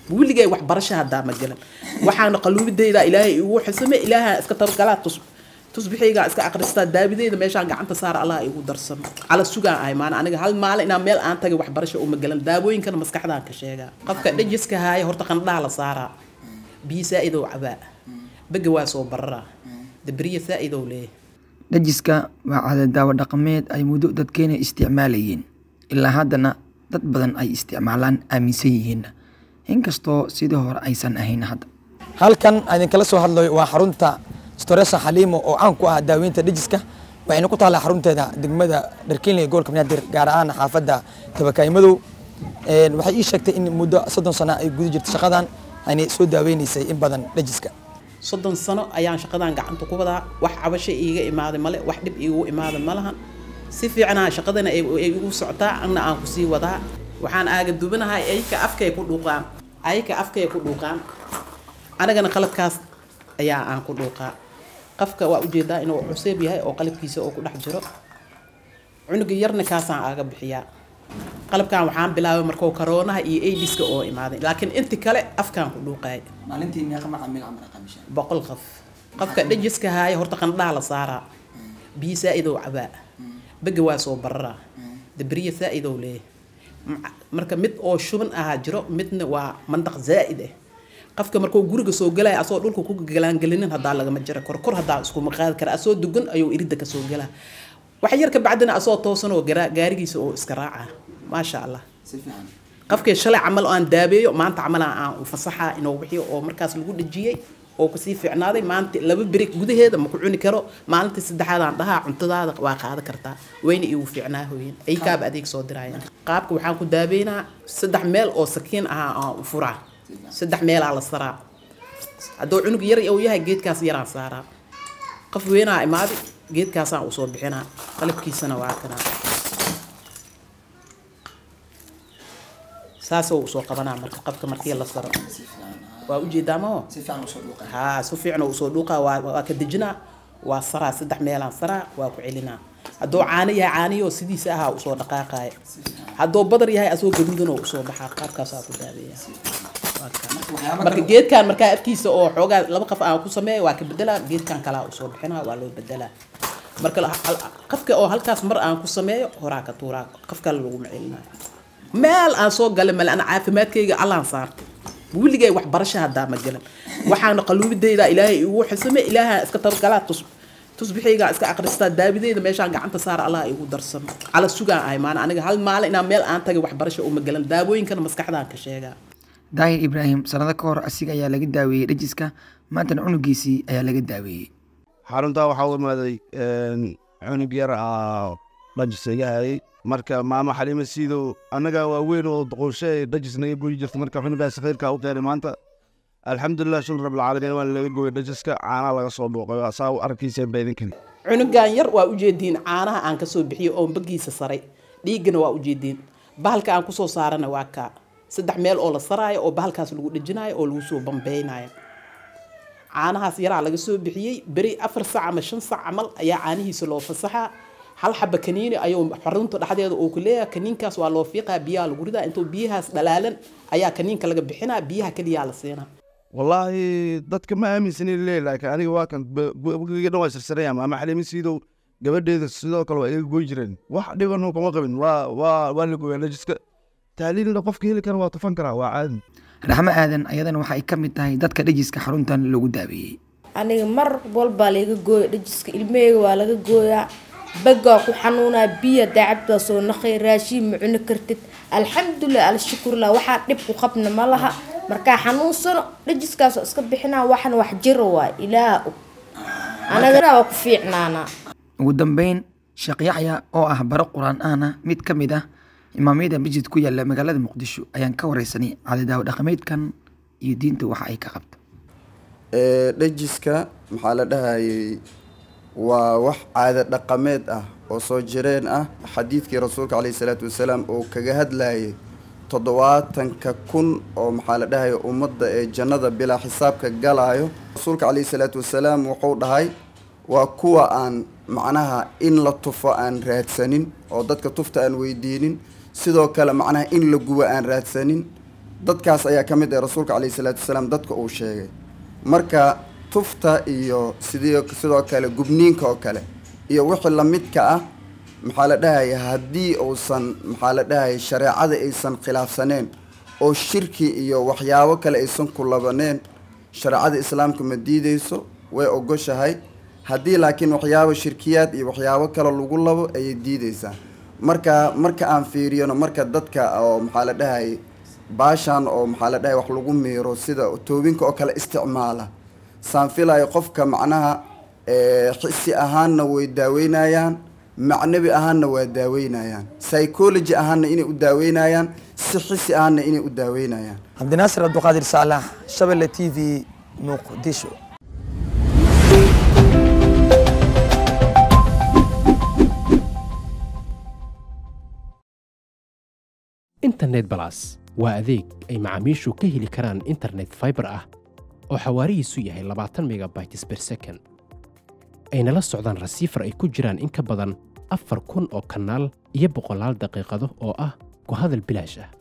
weligay waxbarasho haddaa ma galan waxaana qaluubidayda ilaahay igu xisame ilaaha iska tabagalaa tus tusbixaygaa iska aqristaa daabideyda meeshaan gacanta saara allah igu darsamo cala sugaan ahay maana aniga hal maalin inaa meel aan tagay waxbarasho uma galan daawooyinkana maskaxdaan ka sheegaa qofka dhajiska haaya horta qandhaha la saaraa biyo saa-idow cabaa bega waa soo bararaa dabriya saa-idow leeyahay dhajiska waa caada daawo dhaqameed ay muddo dadkeena isticmaalayeen ilaa haddana dad badan ay isticmaalaan aaminsan yihiinna inkastoo sidii hore aysan ahayn hadda halkan idinkala soo hadlayo waa xarunta storesa xaliimo oo caan ku ah daaweynta dhajiska waxayna ku taallaa xarunteeda degmada dharkiinle ee gobolka banaadir gaar ahaan xaafadda tabakaay madow waxay ii sheegtay in muddo soddon sano ay guda jirtay shaqadan ayna soo daaweynaysay in badan dhajiska soddon sano ayaan shaqadan gacanta ku wadaa wax cabasho iiga imaaday male wax dhib iigu imaaday ma lahan si fiicnaa shaqadana ay igu socotaa anna aan kusii wadaa waxaan aaga dubanahay ayka afkay ku dhuuqaan ayka afkay ku dhuuqaan anagana qaladkaas ayaa aan ku dhuuqaa qafka waa ujeedaa inuu cuseeb yahay oo qalabkiisa oo ku dhex jiro cunuga yarna kaasaan aaga bixiyaa qalabkan waxaan bilaabay markuu karoonaha iyo aidiska oo imaaday laakiin inti kale afkaan ku dhuuqaay maalintii meeqa macaamiil amra qabisha boqol qof qofka dhajiska haaya horta qandhaha la saaraa biyo saa-idow cabaa bega waa soo bararaa dabriya saa-idow leeyahay marka mid oo shuban ahaa jiro midna waa mandaq zaa'id ah qofka markuu guriga soo galaya asoo dhulka ku galaangelinin haddaa lagama jira korkor haddaa iskuma qaadi kara asoo dugan ayuu iridda kasoo galaa wax yar ka bacdina asoo toosan oo gaarigiisa oo iska raaca maasha allah qofkii shalay camal aan daabeeyo maanta camal aan fasaxa inuu wixii oo markaas lagu dhajiyey oo kasii fiicnaaday maanta laba beri gudaheeda ma ku cuni karo maalintii saddexaad aan dhahaa cuntadaada waa qaada kartaa wayna igu fiicnaa hooyin aykaaba adeeg soo dirayaan qaabka waxaan ku daabeynaa saddex meel oo sakiin ahaa aan u furaa saddex meelaa la saraa hadduu cunug yar uu yahay geedkaas yaraan saaraa qof weynaa imaaday geedkaasaan usoo bixinaa qalabkiisana waa kanaa saasoo usoo qabanaa marka qofka markii la saro waa ujeedaa maho haa si fiican oo usoo dhuuqaa waa waa ka dejinaa waa saraa saddex meelaan saraa waa ku celinaa hadduu caano yahay caaniyoo sidiisa ahaa usoo dhaqaaqaaya hadduu badar yahay asoo gaduudan oo usoo baxaa qaabkaasaa ku daabeeya marka geedkan markaa afkiisa oo xoogaa laba qof aan ku sameeya waa ka bedelaa geedkan kalaa usoo bixinaa waa loo bedelaa marka qofka oo halkaas mar aan ku sameeyo horaa ka tuuraa qof kale laguma celinayo meel aan soo galay male ana caafimaadkayga allaan saartay weligay waxbarasho haddaa ma galan waxaana qaluubidayda ilaahay igu xisame ilaaha iska tabagalaa tus tusbixaygaa iska aqristaa daabideyda meeshaan gacanta saara allah igu darsamo cala sugaan ahay maana aniga hal maalin inaa meel aan tagay waxbarasho uma galan daawooyinkana maskaxdaan ka sheegaa daahir ibraahim sanado ka hor asiga ayaa laga daaweeyey dhajiska maantana cunugiisii ayaa laga daaweeyey xaruntaa waxaa u imaaday cunug yar aa dhajis iga hayay marka maamo xaliima siidow annaga waa weyn oo doqoshe dhajis naga goyi jirta marka cunugaas khayrkaa u keenay maanta alxamdulilah shukr rabbilcaalamiin waa laga gooyay dhajiska caanaa laga soo dhuuqay saa u arkiiseen ba idinkan cunugan yar waa ujeediin caanaha aan kasoo bixiyo oo bagiisa saray dhiiggana waa ujeediin bahalka aan kusoo saarana waa kaa saddex meel oo la saraayo oo bahalkaas lagu dhejinayo oo lagu soo bambeynayo caanahaas yaraa laga soo bixiyey beri afar sac ama shan sac camal ayaa caanihiisa loo fasaxaa hal xaba kaniini ayuu xarunta dhexdeeda uu ku leeyahay kaniinkaas waa loo fiiqaa biyaha lagu ridaa intuu biyahaas dhalaalan ayaa kaniinka laga bixinaa biyaha keliyaa la siinaa wallaahi dadka ma aaminsanin leey laakiin aniga waa kan bgiga dhan waa sirsanaya ama xaliima siidow gabadheeda sidoo kale waa iga goy jireen wax dhibano kuma qabin waa waa waa la gooyaa dhajiska taaliilna qofka heli kara waa tufan karaa waa caadi raxmo aadan ayadana waxay ka mid tahay dadka dhajiska xaruntan lagu daaweeyey aniga mar walbaa laga gooya dhajiska ilmaheyga waa laga gooyaa bagaa ku xanuunaa biya daacabtaa soo naqay raashiin ma cuni kartid alxamdulilah alshukurlah waxaa dhib ku qabna ma laha markaa xanuunsano dhajiskaasoo iska bixinaa waxna wax jiro waay ilaaha og anagana waa ku fiicnaanaa ugu dambeyn sheekh yaxya oo ah baro qur-aan ahna mid ka mid ah imaamyada masjid ku yaala magaalada muqdisho ayaan ka wareysanay cadidaawo dhaqameedkan iyo diinta waxa ay ka qabto dhajiska maxaa la dhahayay waa wax caado dhaqameed ah oo soo jireen ah xadiidkii rasuulka caleyhi salaatu wasalaam oo kaga hadlayay toddobaatanka kun oo maxaa la dhahaya ummadda ee jannada bilaa xisaabka galaayo rasuulka caleyhi salaatu wasalaam wuxuu dhahay waa kuwa aan macnaha in la tufo aan raadsanin oo dadka tufta aan weydiinin sidoo kale macnaha in la gubo aan raadsanin dadkaas ayaa ka mid ah rasuulka calayhi salaatu wasalaam dadka uu sheegay marka tufta iyo sidii sidoo kale gubniinka oo kale iyo wixii lamidka ah maxaa la dhahaya haddii uusan maxaa la dhahaya shareecada aysan khilaafsaneen oo shirki iyo waxyaabo kale aysan ku labaneen shareecada islaamka ma diideyso way ogoshahay haddii laakiin waxyaabo shirkiyaad iyo waxyaabo kale lagu labo ayay diideysaa marka marka aan fiiriyano marka dadka oo maxaa la dhahayay baashan oo maxaa la dhahaya wax lagu miiro sida toobinka oo kale isticmaala saan filayo qofka macnaha eh, xisi ahaanna way daaweynayaan macnabi ahaanna waa daaweynayaan psychology ahaanna inay u daaweynayaan si xisi ahaanna inay u daaweynayaan cabdinaasir abduqaadir saalax shabelle t v muqdisho internet balas waa adeeg ay macaamiishu ka heli karaan internet fiber ah oo xawaarihiisu yahay labaatan megabytes per second ayna la socdaan rasiifar ay ku jiraan in ka badan afar kun oo kanaal iyo boqolaal daqiiqado oo ah ku hadal bilaash ah